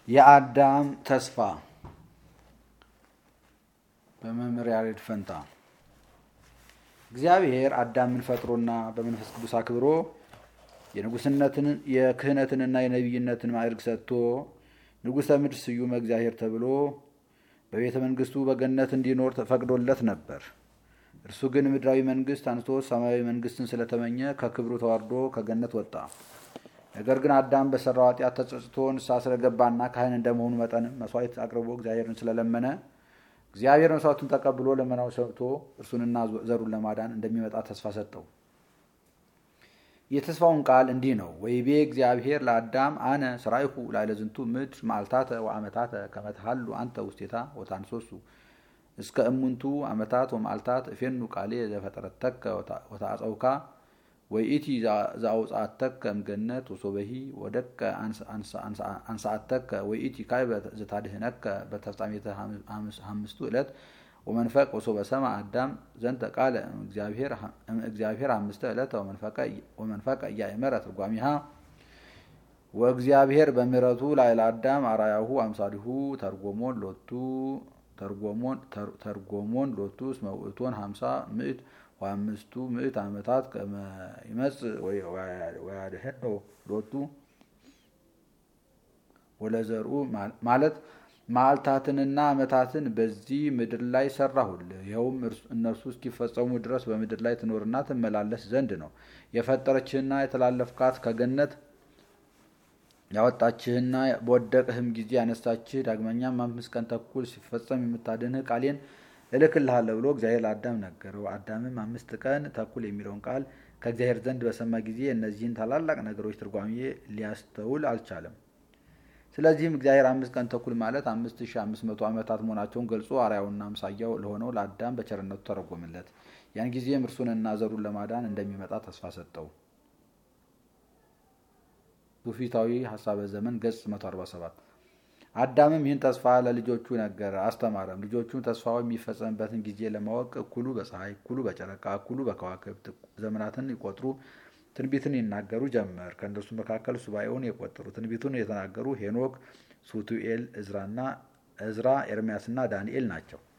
የአዳም ተስፋ በመምህር ያሬድ ፈንታ። እግዚአብሔር አዳምን ፈጥሮና በመንፈስ ቅዱስ አክብሮ የንጉስነትን የክህነትንና የነቢይነትን ማዕረግ ሰጥቶ ንጉሠ ምድር ስዩመ እግዚአብሔር ተብሎ በቤተ መንግስቱ በገነት እንዲኖር ተፈቅዶለት ነበር። እርሱ ግን ምድራዊ መንግስት አንስቶ ሰማያዊ መንግስትን ስለተመኘ ከክብሩ ተዋርዶ ከገነት ወጣ። ነገር ግን አዳም በሰራው ኃጢአት ተጸጽቶ ንስሐ ስለገባና ካህን እንደመሆኑ መጠንም መስዋዕት አቅርቦ እግዚአብሔርን ስለለመነ እግዚአብሔር መስዋዕቱን ተቀብሎ ለመናው ሰምቶ እርሱንና ዘሩን ለማዳን እንደሚመጣ ተስፋ ሰጠው። የተስፋውን ቃል እንዲህ ነው። ወይቤ እግዚአብሔር ለአዳም አነ ስራይሁ ላዕለ ዝንቱ ምድር መዓልታተ ወአመታተ ከመ ትሃሉ አንተ ውስቴታ ወታንሶሱ እስከ እሙንቱ አመታት ወመዓልታት እፌኑ ቃሌ ዘፈጠረተከ ወታአፀውካ ወይእቲ ዘአውፅአተከ እምገነት ወሶበሂ ወደቀ አንሳአተከ ወይእቲ ካዕበ ዘታድህነከ በተፍጻሜተ አምስቱ ዕለት ወመንፈቅ ወሶበ ሰማ አዳም ዘንተ ቃለ እግዚአብሔር አምስተ ዕለተ ወመንፈቀ እያእመረ ትርጓሚሃ ወእግዚአብሔር በምሕረቱ ላዕለ አዳም አርአያሁ አምሳሊሁ ተርጎሞን ሎቱ ተርጎሞን ሎቱ እስመ ውእቶን ሀምሳ ምዕት ወአምስቱ ምዕት ዓመታት ከመ ይመጽእ ወያድኅኖ ሎቱ ወለዘርኡ ማለት መዓልታትንና ዓመታትን በዚህ ምድር ላይ ሰራሁልህ። ይኸውም እነርሱ እስኪፈጸሙ ድረስ በምድር ላይ ትኖርና ትመላለስ ዘንድ ነው። የፈጠረችህና የተላለፍካት ከገነት ያወጣችህና በወደቅህም ጊዜ ያነሳችህ ዳግመኛም አምስት ቀን ተኩል ሲፈጸም የምታድንህ ቃሌን እልክልሃለሁ ብሎ እግዚአብሔር ለአዳም ነገረው። አዳምም አምስት ቀን ተኩል የሚለውን ቃል ከእግዚአብሔር ዘንድ በሰማ ጊዜ እነዚህን ታላላቅ ነገሮች ትርጓሜ ሊያስተውል አልቻለም። ስለዚህም እግዚአብሔር አምስት ቀን ተኩል ማለት አምስት ሺህ አምስት መቶ ዓመታት መሆናቸውን ገልጾ አርአያውና አምሳያው ለሆነው ለአዳም በቸርነቱ ተረጎምለት። ያን ጊዜም እርሱንና ዘሩን ለማዳን እንደሚመጣ ተስፋ ሰጠው። ትውፊታዊ ሀሳበ ዘመን ገጽ 147 አዳምም ይህን ተስፋ ለልጆቹ ነገረ፣ አስተማረም። ልጆቹም ተስፋው የሚፈጸምበትን ጊዜ ለማወቅ እኩሉ በፀሐይ፣ እኩሉ በጨረቃ፣ እኩሉ በከዋክብት ዘመናትን ይቆጥሩ ትንቢትን ይናገሩ ጀመር። ከእነርሱ መካከል ሱባኤውን የቆጠሩ ትንቢቱን የተናገሩ ሄኖክ፣ ሱቱኤል፣ እዝራ፣ ኤርሚያስና ዳንኤል ናቸው።